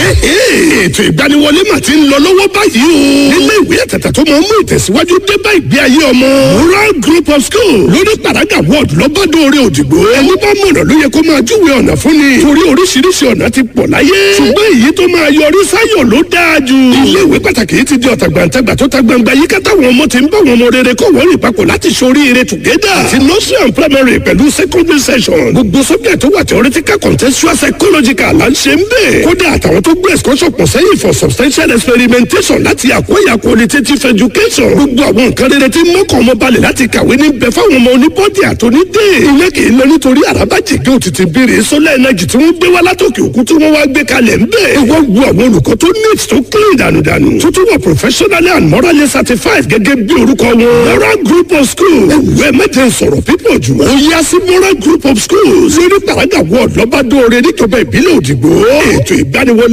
ètò ìgbaniwọlé mà ti ń lọ lọ́wọ́ báyìí o. nílé ìwé àtàtà tó máa ń mú ìtẹ̀síwájú dé bá ìgbé ayé ọmọ. rural group of school lórí paraga ward lọ́bàdóore òdìgbò. ẹni bá mọ̀nà ló yẹ kó máa júwe ọ̀nà fún ni. torí oríṣiríṣi ọ̀nà ti pọ̀ láyé. ṣùgbọ́n èyí tó máa yọrí sáyọ̀ ló dáa jù. ilé ìwé pàtàkì yìí ti di ọ̀tàgbàǹtagbà tó ta gbangba yìí ká táwọn ọmọ ti ń bá wọn ọmọ rere kọ́ wọ́n rìn papọ̀ láti ṣoríire together. ti nursery and primary pẹ̀lú secondary session. gbogbo subject tó wà theoretical contextual psychological là ń ṣe ń bẹ̀. kódà àtàwọn tó gbé excursion pọ̀ sẹ́yìn for substantial experimentation láti acquire qualitative education. gbogbo àwọn nǹkan rere tí mọ́kàn ọmọ balẹ̀ láti kàwé ní bẹ fáwọn ọmọ oníbọ́dì àtònídé. ilé kì í lọ nítorí àràbàjẹ́gẹ́ òtítì bèrè solar energy tí wọ́n gbé wá látòkè òkun tí wọ́n wá gbé kalẹ̀ ń bẹ̀. ìwọ wo àwọn olùkọ́ tó neat tó clean dànùdànù. tuntun wà professionally and morally certified gẹ́gẹ́ bí orúkọ wọn. moral group of schools. ewúrẹ́ mẹ́tẹ̀ sọ̀rọ̀ pípọ̀ jù. ó yá sí moral group of schools. lórí paraga ward lọ́bàdóore níjọba ìbílẹ̀ òdìgbò. ètò ìgbaniwọlé